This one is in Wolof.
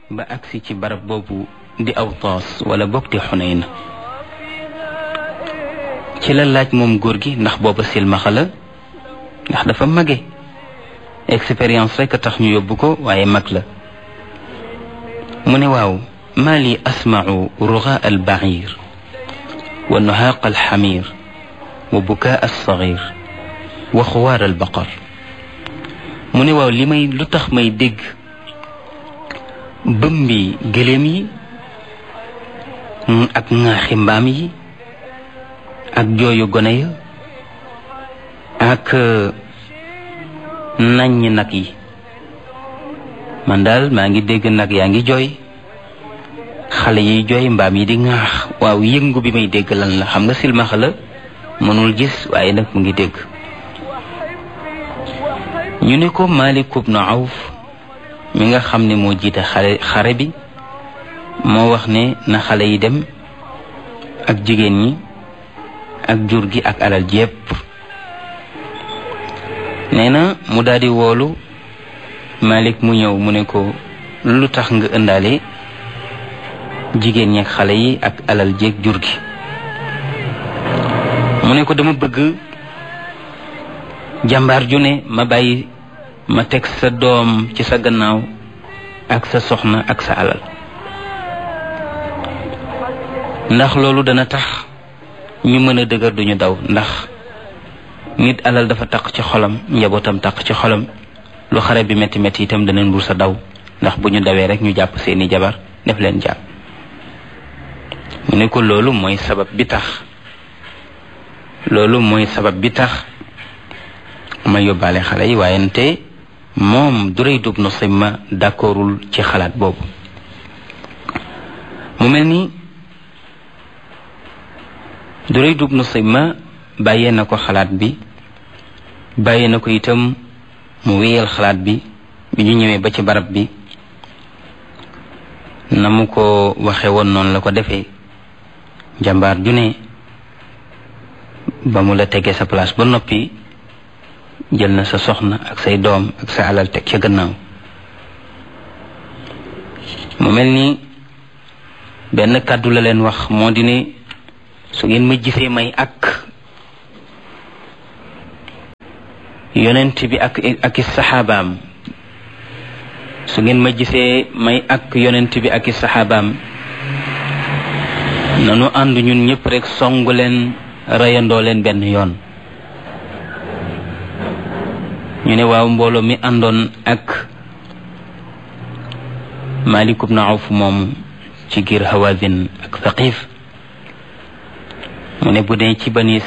ba agsi ci barab boobu di Awtaas wala bokk di Xunayn ci la laaj moom góor gi ndax booba silmaxa la ndax dafa mage expérience rek a tax ñu yóbbu ko waaye mag la mu ne waaw maa li asmau rugaa al bair wa nuhaaq al xamir wa bukaa al sagir wa xuwaar al baqar mu ne waaw li may lu tax may dégg bëmbi gëléem yi ak ŋaaxi mbaam yi ak jooyu gone ya ak naññ nag yi man daal maa ngi dégg nag yaa ngi jooy xale yiy jooy mbaam yi di ŋaax waaw yëngu bi may dégg lan la xam nga silmaxa la mënul gis waaye nag mu ngi dégg ñu ne ko Malik ibn Awf mi nga xam ne moo jiite xare xare bi moo wax ne na xale yi dem ak jigéen ñi ak jur gi ak alal ji yépp nee na mu daldi woolu Malik mu ñëw mu ne ko lu tax nga ëndaale jigéen ñi ak xale yi ak alal ji ak jur gi mu ne ko dama bëgg jàmbaar ju ne ma bàyyi ma teg sa doom ci sa gannaaw ak sa soxna ak sa alal ndax loolu dana tax ñu mën a dëgër duñu daw ndax nit alal dafa taq ci xolam njabootam taq ci xolam lu xare bi metti metti itam danañ bur sa daw ndax bu ñu dawee rek ñu jàpp seeni jabar def leen jàpp mu ne ko loolu mooy sabab bi tax loolu mooy sabab bi tax ma yóbbaale xale yi waaye nte moom Durayd ibn Simma d'accordul ci xalaat boobu mu mel ni Durayd ibn Simma bàyyee na ko xalaat bi bàyyee na ko itam mu wéyal xalaat bi bi ñu ñëwee ba ci barab bi na mu ko waxe woon noonu la ko defee jàmbaar ju ne ba mu la tegee sa place ba noppi jël na sa soxna ak say doom ak sa alal teg ca gannaaw mu mel ni benn kàddu la leen wax moo di ne su ngeen ma gisee may ak yonent bi ak ak i saxaabaam su ngeen ma gisee may ak yonent bi ak i saxaabaam nanu ànd ñun ñëpp rek songu leen reyandoo leen benn yoon ñu ne waaw mbooloo mi àndoon ak Malik ibn Awf moom ci giir Hawazin ak Thaqif mu ne bu dee ci bani